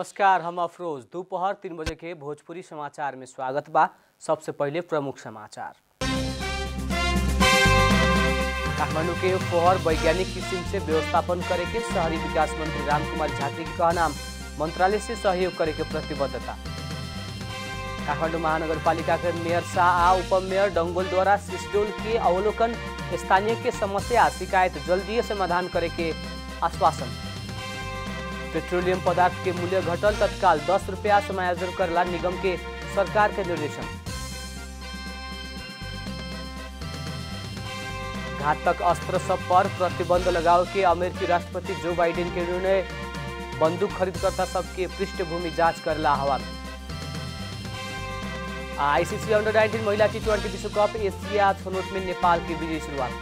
नमस्कार हम अफरोज दोपहर तीन बजे के भोजपुरी समाचार में स्वागत बा सबसे पहले प्रमुख समाचार काठमांडू के फोहर वैज्ञानिक किस्म से व्यवस्थापन करे के शहरी विकास मंत्री रामकुमार झाकरी के कहना मंत्रालय से सहयोग करे के प्रतिबद्धता काठमाडौँ महानगरपालिका के मेयर शाह आ उपमेयर डंगोल द्वारा सिस्टोल के अवलोकन स्थानीय के समस्या शिकायत जल्दीय समाधान करे के आश्वासन पेट्रोलियम पदार्थ के मूल्य घटल तत्काल दस रुपया समायोजन करला निगम के सरकार के निर्देशन घातक अस्त्र सब पर प्रतिबंध लगाओ के अमेरिकी राष्ट्रपति जो बाइडेन के निर्णय बंदूक खरीदकर्ता सबके पृष्ठभूमि जांच करला आह्वान आईसीसी अंडर 19 महिला टी ट्वेंटी विश्व कप एशिया छनौट में नेपाल की विजयी शुरुआत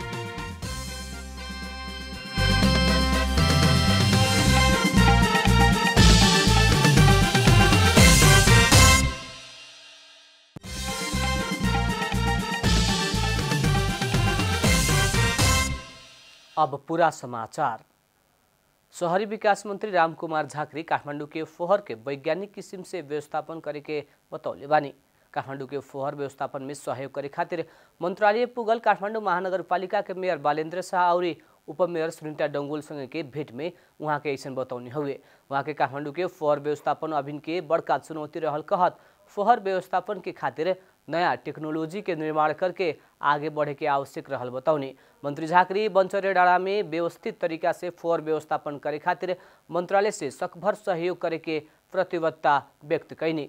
अब पूरा समाचार शहरी विकास मंत्री रामकुमार झाकरी काठमांडू के फोहर के वैज्ञानिक किस्म से व्यवस्थापन करे के बतौले बानी काठमांडू के फोहर व्यवस्थापन में सहयोग करे खातिर मंत्रालय पुगल काठमांडू महानगरपालिका के मेयर बालेन्द्र शाह और उपमेयर सुनीता डंगोल संगे के भेंट में वहाँ के ऐसा बतौनी हुए वहाँ के काठमांडू के फोहर व्यवस्थापन अभिन के बड़का चुनौती रहल कहत फोहर व्यवस्थापन के खातिर नया टेक्नोलॉजी के निर्माण करके आगे बढ़े के आवश्यक रहल बतौनी मंत्री झाकरी बंचरे डाँडा में व्यवस्थित तरीका से फोहर व्यवस्थापन करे खातिर मंत्रालय से सकभर सहयोग करे के प्रतिबद्धता व्यक्त कैनी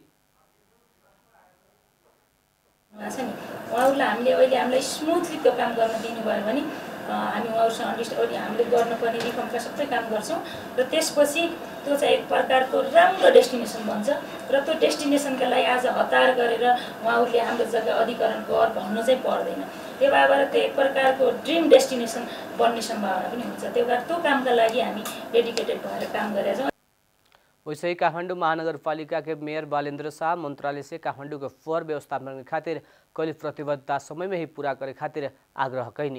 छ नि उहाँहरूलाई हामीले अहिले हामीलाई स्मुथली त्यो काम गर्न दिनुभयो भने अ, हामी उहाँहरूसँग अन्डरस्ट अहिले हामीले गर्नुपर्ने रिफर्मका सबै काम गर्छौँ र त्यसपछि त्यो चाहिँ एक प्रकारको राम्रो डेस्टिनेसन बन्छ र त्यो डेस्टिनेसनका लागि आज हतार गरेर उहाँहरूले हाम्रो जग्गा अधिकरण गर भन्नु चाहिँ पर्दैन त्यो भएर त्यो एक प्रकारको ड्रिम डेस्टिनेसन बन्ने सम्भावना पनि हुन्छ त्यो भएर त्यो कामका लागि हामी डेडिकेटेड भएर काम गरेका छौँ वैसे ही काठमांडू महानगरपालिका के मेयर बालेंद्र शाह मंत्रालय से काठमांडू के फोहर व्यवस्थापन के खातिर कल प्रतिबद्धता समय में ही पूरा करे खातिर आग्रह कैनी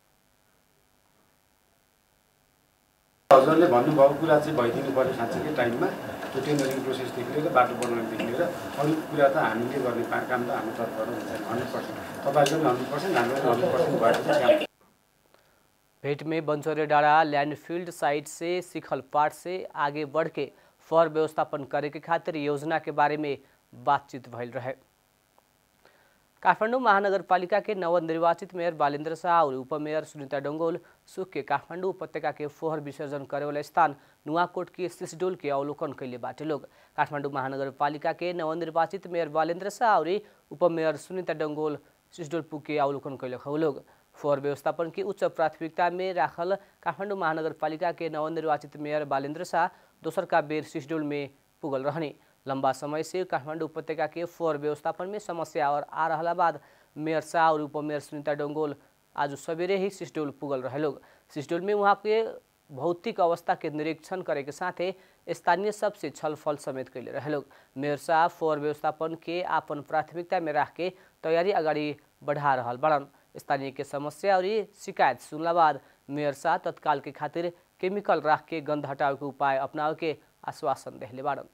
हजुरले भन्नुभएको कुरा चाहिँ भइदिनु पऱ्यो साँच्चीकै टाइममा त्यो टेन्डरिङ प्रोसेसदेखि लिएर बाटो बनाउनेदेखि लिएर अरू कुरा त हामीले गर्ने पा- काम त हाम्रो तर्फबाट हुन्छ हन्ड्रेड पर्सेन्ट तपाईँहरूको पनि हन्ड्रेड पर्सेन्ट हाम्रो पनि हन्ड्रेड पर्सेन्ट भएर चाहिँ काम भेंट में बंसोरे डाड़ा लैंडफील्ड साइट से सिखल पाट से आगे बढ़ के फर व्यवस्थापन करे के खातिर योजना के बारे में बातचीत भइल रहे काठमाडौँ महानगरपालिका के नवनिर्वाचित मेयर बालेन्द्र शाह और उपमेयर सुनीता डोंगोल सुख के काठमाडौँ उपत्यका के फोहर विसर्जन करे वाला स्थान नुआकोट के सिसडोल के अवलोकन कैले बाटे लोग काठमाडौँ महानगरपालिका के नवनिर्वाचित मेयर बालेन्द्र शाह और उपमेयर सुनीता डोंगोल सिसडोल पुग के अवलोकन कैले खौ लोग फोहर व्यवस्थापन की उच्च प्राथमिकता में राखल काठमाडौँ महानगरपालिका के नवनिर्वाचित मेयर बालेन्द्र शाह दोसर का बेर सिसडोल में पुगल रहने लंबा समय से काठमाडौँ उपत्यका के फोहर व्यवस्थापन में समस्या और आ रहला बाद मेयर शाह और उपमेयर सुनीता डोंगोल आज सवेरे ही सिसडोल पुगल रहे लोग सिसडोल में वहाँ के भौतिक अवस्था के निरीक्षण करे के साथे स्थानीय सबसे छलफल समेत कैले रहे लोग मेयर शाह फोहर व्यवस्थापन के आपन प्राथमिकता में राख के तैयारी अगाडि बढ़ा रहल बड़न स्थानीय के समस्या और शिकायत सुनला बाद मेयर शाह तत्काल के खातिर केमिकल राख के गंध हटावे के उपाय अपनावे के आश्वासन देहले बाड़न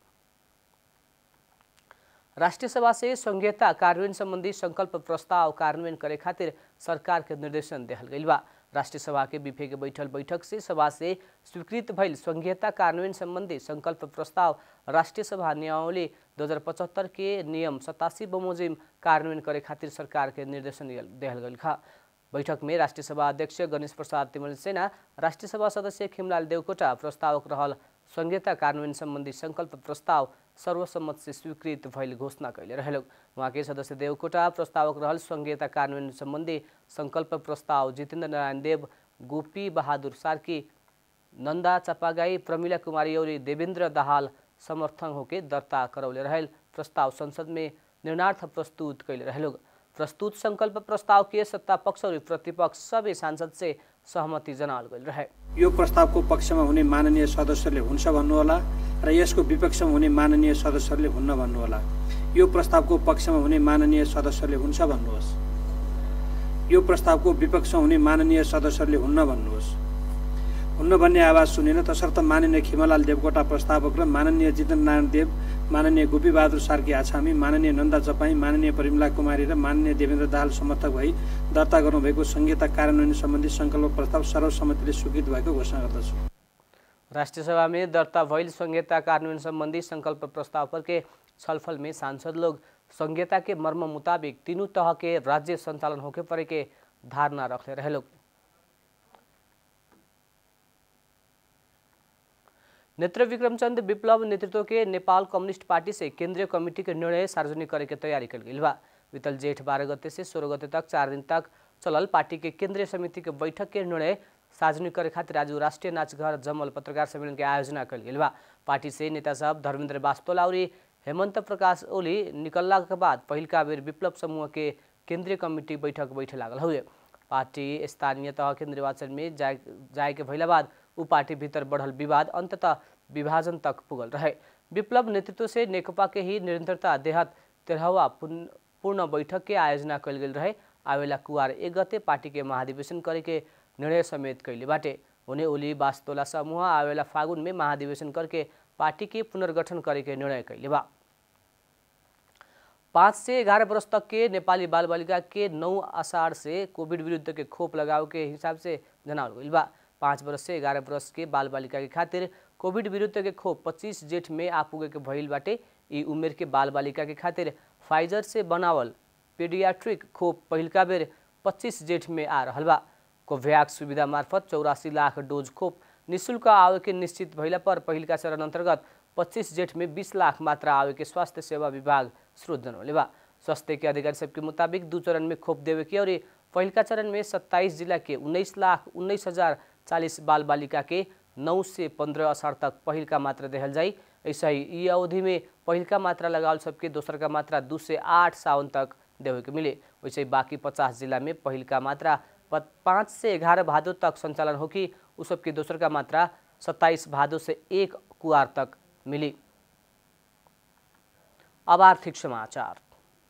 राष्ट्रिय सभा से संघीयता कार्यान्वयन संबंधी संकल्प प्रस्ताव कार्यान्वयन करे खातिर सरकार के निर्देशन देहल गइल बा राष्ट्रिय सभा के विफे के बैठल बैठक से सभा से स्वीकृत भइल संघीयता कार्यान्वयन संबंधी संकल्प प्रस्ताव राष्ट्रिय सभा नियमावली दो हजार पचहत्तर के नियम सतासी बमोजिम कार्यान्वयन करे खातिर सरकार के निर्देशन दियल- देहल गइल खा बैठक में राष्ट्रिय सभा अध्यक्ष गणेश प्रसाद तिमल सेना राष्ट्रिय सभा सदस्य खिमलाल देवकोटा प्रस्तावक रहल संघीयता कार्यान्वयन सम्बन्धी संकल्प प्रस्ताव सर्वसम्मत से स्वीकृत भइल घोषणा कैले रहेलो उहाँकै सदस्य देवकोटा प्रस्तावक रहल संघीयता कार्यान्वयन सम्बन्धी संकल्प प्रस्ताव जितेन्द्र नारायण देव गोपी बहादुर सार्की नन्दा चपागाई प्रमिला कुमारी और देवेंद्र दाहाल समर्थन होके दर्ता करौले रहेल प्रस्ताव संसद में निर्णार्थ प्रस्तुत कैले रहेलो प्रस्तुत संकल्प प्रस्ताव के सत्ता पक्ष और प्रतिपक्ष सबै सांसद से सहमति जनाल गइल रहे यो प्रस्तावको पक्षमा हुने माननीय सदस्यले हुन्छ भन्नुहोला र यसको विपक्षमा हुने माननीय सदस्यहरूले हुन्न भन्नुहोला यो प्रस्तावको पक्षमा हुने माननीय सदस्यले हुन्छ भन्नुहोस् यो प्रस्तावको विपक्षमा हुने माननीय सदस्यहरूले हुन्न भन्नुहोस् हुन्न भन्ने आवाज सुनेन तसर्थ माननीय खिमलाल देवकोटा प्रस्तावक र माननीय जितेन्द्र नारायण देव माननीय गोपीबहादुर सार्की आछामी माननीय नन्दा चपाई माननीय परिमला कुमारी र माननीय देवेन्द्र दाहाल समर्थक भई दर्ता गर्नुभएको संहिता कार्यान्वयन सम्बन्धी सङ्कल्प प्रस्ताव सर्वसम्मतिले स्वीकृत भएको घोषणा गर्दछु राष्ट्रिय सभा में दर्ता भइल संहिता कार्यान्वयन संबंधी संकल्प प्रस्ताव पर के छलफल में सांसद लोग संहिता के मर्म मुताबिक तीनों तह के राज्य संचालन होके परे के धारणा रखले रहे लोग नेत्र विक्रमचंद विप्लव नेतृत्व के नेपाल कम्युनिस्ट पार्टी से केंद्रीय कमेटी के निर्णय सार्वजनिक करे के तैयारी कल गई बा बीतल जेठ बारह गते से सोलह गते तक चार दिन तक चलल पार्टी के केंद्रीय समिति के बैठक के निर्णय सार्वजनिक करे खातिर आज राष्ट्रीय नाचघर जमल पत्रकार सम्मेलन के आयोजना कल गई बा पार्टी से नेता साहब धर्मेंद्र बास्तोला और हेमंत प्रकाश ओली निकलला के बाद पहिलका बेर विप्लव समूह के केंद्रीय कमिटी बैठक बैठे लागल हुए पार्टी स्थानीय तह के निर्वाचन में जाए जाए के भइला बाद उ पार्टी भीतर बढ़ल विवाद अंततः विभाजन तक पुगल रहे विप्लव नेतृत्व से नेकपा के ही निरंतरता देहात तेरहवा पूर्ण बैठक के आयोजना कल गेल रहे आवेला कुआर एक गते पार्टी के महाधिवेशन करे के निर्णय समेत कैले बाटे उन्हें ओली बास्तोला समूह आवेला फागुन में महाधिवेशन करके पार्टी के पुनर्गठन करे के निर्णय कैले बा पाँच से ग्यारह वर्ष तक के नेपाली बाल बालिका के नौ अषाढ़ से कोविड विरुद्ध के खोप लगाव के हिसाब से जनावल गई बा पाँच वर्ष से ग्यारह वर्ष के बाल बालिका के खातिर कोविड विरुद्ध के खोप पच्चीस जेठ में आ पुगे के भइल बाटे ई उमेर के बाल बालिका के खातिर फाइजर से बनावल पेडियाट्रिक खोप पहिलका बेर पच्चीस जेठ में आ रहल बा कोभ्याक्स सुविधा मार्फत चौरासी लाख डोज खोप निशुल्क आवे के निश्चित भइला पर पहिलका चरण अन्तर्गत पच्चीस जेठ में बीस लाख मात्रा आवे के स्वास्थ्य सेवा विभाग स्रोत जनौले बा स्वास्थ्य के अधिकारी सबके मुताबिक दू चरण में खोप देवे के और पहिलका चरण में सत्ताईस जिला के उन्नीस लाख उन्नीस हजार चालीस बाल बालिका के नौ से पंद्रह अषाढ़ तक पहिल का मात्रा देहल जाई ऐसा ही ई अवधि में पहिल का मात्रा लगावल सबके दोसर का मात्रा दू से आठ सावन तक देवे के मिले वैसे ही बाकी पचास जिला में पहिल का मात्रा पाँच से ग्यारह भादो तक संचालन होगी उ सबके दोसर का मात्रा सत्ताईस भादो से एक कुआर तक मिली अब आर्थिक समाचार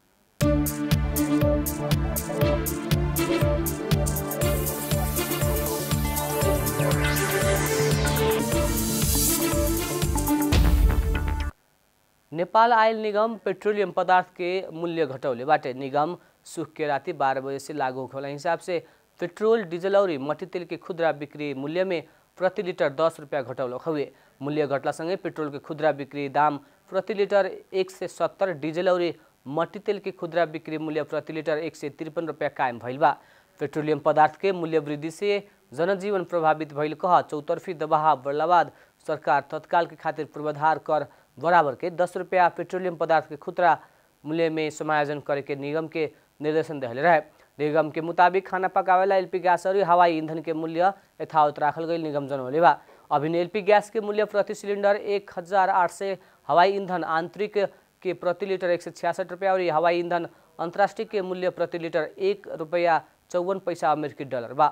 नेपाल आयल निगम पेट्रोलियम पदार्थ के मूल्य घटौले बाटे निगम सुख के राति बारह बजे से लागू होने हिसाब से पेट्रोल डीजल और मट्टी तेल के खुदरा बिक्री मूल्य में प्रति लिटर दस रुपया घटौलक हुए मूल्य घटलासँगै पेट्रोल के खुदरा बिक्री दाम प्रति लिटर एक सय सत्तर डीजल और मट्टी तेल के खुदरा बिक्री मूल्य प्रति लिटर एक सय त्रिपन रुपया कायम भइल बा पेट्रोलियम पदार्थ के मूल्य वृद्धि से जनजीवन प्रभावित भइल कह चौतर्फी दबाव बढ़ला बाद सरकार तत्काल के खातिर पूर्वाधार कर बराबर के दस रुपया पेट्रोलियम पदार्थ के खुदरा मूल्य में समायोजन करे के निगम के निर्देशन दिले रहे निगम के मुताबिक खाना पकावेला एलपी गैस और हवाई ईंधन के मूल्य यथावत राखल गई निगम जनौले बा अभी एलपी गैस के मूल्य प्रति सिलेंडर एक हजार आठ सय हवाई ईंधन आंतरिक के प्रति लिटर एक सय छियासठ रुपया और हवाई ईंधन अंतर्राष्ट्रीय के मूल्य प्रति लिटर एक रुपया चौवन पैसा अमेरिकी डॉलर बा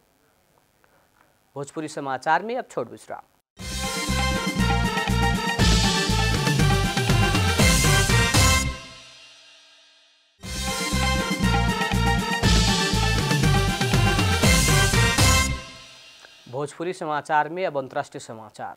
भोजपुरी समाचार में अब छोड़ विश्राम भोजपुरी समाचार में अब अंतर्राष्ट्रीय समाचार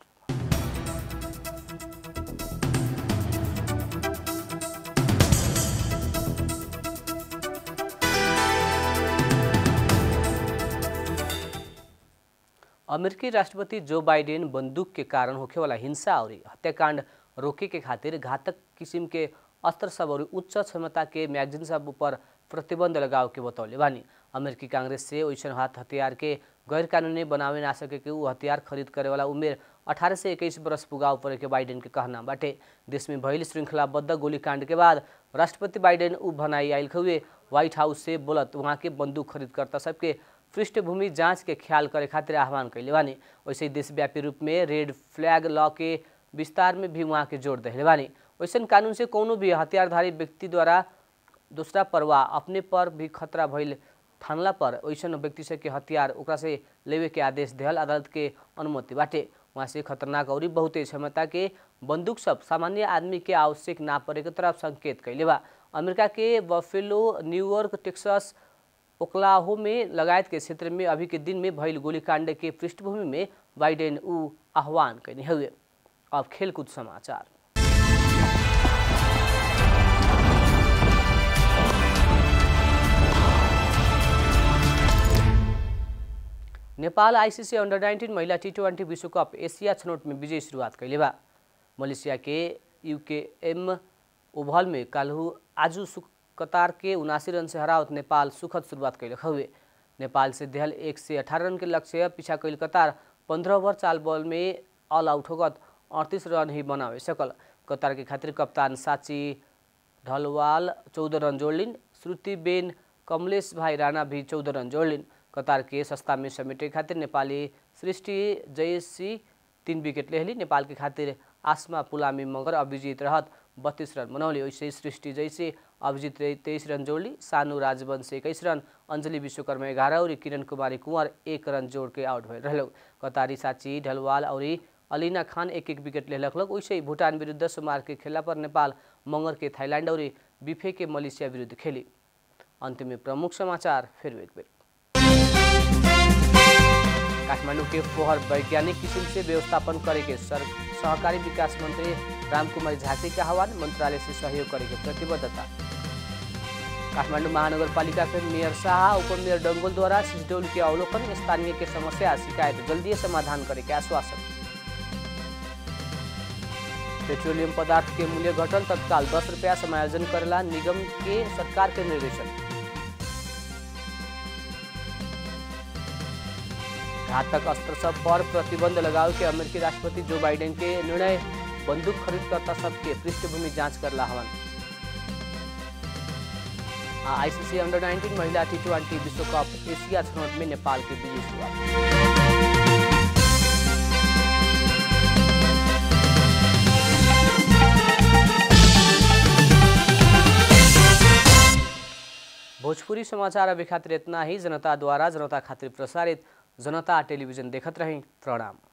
अमेरिकी राष्ट्रपति जो बाइडेन बंदूक के कारण होखेवाला हिंसा और हत्याकांड रोके के खातिर घातक किसिम के अस्त्र सब और उच्च क्षमता के मैगजीन सब पर प्रतिबंध लगाव के बतौले बानी अमेरिकी कांग्रेस से वैसन हाथ हथियार के गैर कानूनी बनावे ना सके के ऊ हथियार खरीद करे वाला उमेर 18 से 21 बरस पुगाव पड़े के बाइडेन के कहना बाटे देश में भइल श्रृंखलाबद्ध गोलीकांड के बाद राष्ट्रपति बाइडेन ऊ भनाई आयल हुए व्हाइट हाउस से बोलत वहाँ के बंदूक खरीदकर्ता सबके पृष्ठभूमि जांच के ख्याल करे खातिर आह्वान कैले बानी वैसे ही देशव्यापी रूप में रेड फ्लैग लॉ के विस्तार में भी वहाँ के जोड़ दिले बानी वैसन कानून से कोनो भी हथियारधारी व्यक्ति द्वारा दूसरा पर वा अपने पर भी खतरा भइल ठानला पर वैसन व्यक्ति से के हथियार ओकरा से लेवे के आदेश दिहल अदालत के अनुमति बाटे वहाँ से खतरनाक और बहुते क्षमता के बंदूक सब सामान्य आदमी के आवश्यक ना पड़े के तरफ संकेत कैले बा अमेरिका के बफेलो न्यूयॉर्क टेक्सास ओक्लाहो में लगायत के क्षेत्र में अभी के दिन में भइल गोलीकांड के पृष्ठभूमि में बाइडेन ऊ आह्वान कैने हुए अब खेलकूद समाचार नेपाल आईसीसी अंडर 19 महिला टी ट्वेंटी विश्व कप एशिया छनौट में विजयी शुरुआत कैले बा मलेशिया के यूकेएम ओभल में काल्हु आजू सु कतार के उनासी रन से हरावत नेपाल सुखद शुरुआत कैलक हुए नेपाल से देहल एक से अठारह रन के लक्ष्य पीछा कैल कतार पंद्रह ओवर चाल बॉल में ऑल आउट होगत अड़तीस रन ही बनावे सकल कतार के खातिर कप्तान साची ढलवाल चौदह रन जोड़लिन श्रुति बेन कमलेश भाई राणा भी चौदह रन जोड़लिन कतार के सस्ता में समेटे खातिर नेपाली सृष्टि जयसी तीन विकेट लेहली नेपाल के खातिर आसमा पुलामी मगर अभिजित रहत बत्तीस रन बनौली वैसे सृष्टि जैसे अभिजित तेईस रन जोड़ली सानु राजवंश एक्काइस रन अञ्जली विश्वकर्मा एघार और किरण कुमारी कुंवर एक रन जोड़ के आउट भइल रहल कतारी साची ढलवाल और अलीना खान एक एक विकेट लेलक वैसे ही भूटान विरुद्ध सोमवार के खेला पर नेपाल मगर के थाईलैंड और बिफे के मलेशिया विरुद्ध खेली अंत में प्रमुख समाचार फिर एक बेर काठमाडौँ के फोहर वैज्ञानिक किसिम से व्यवस्थापन करेके सर सहकारी विकास मंत्री रामकुमारी झाँकी का आह्वान मंत्रालय से सहयोग करेके प्रतिबद्धता काठमाडौँ महानगरपालिका के मेयर शाह उपमेयर डंगोल द्वारा सिसडोल के अवलोकन स्थानीय के समस्या शिकायत जल्दी समाधान करे के आश्वासन पेट्रोलियम पदार्थ के मूल्य घटन तत्काल दस रुपया समायोजन करेला निगम के सरकार के निर्देशन घातक अस्त्र सब पर प्रतिबंध लगाओ के अमेरिकी राष्ट्रपति जो बाइडेन के निर्णय बंदूक खरीदकर्ता सबके पृष्ठभूमि जांच करला हवन आईसीसी अंडर 19 महिला टी ट्वेंटी विश्व कप एशिया छनौट में नेपाल की विजय शुरुआत भोजपुरी समाचार अभी खातिर इतना ही जनता द्वारा जनता खातिर प्रसारित जनता टेलीविजन देखत रही प्रणाम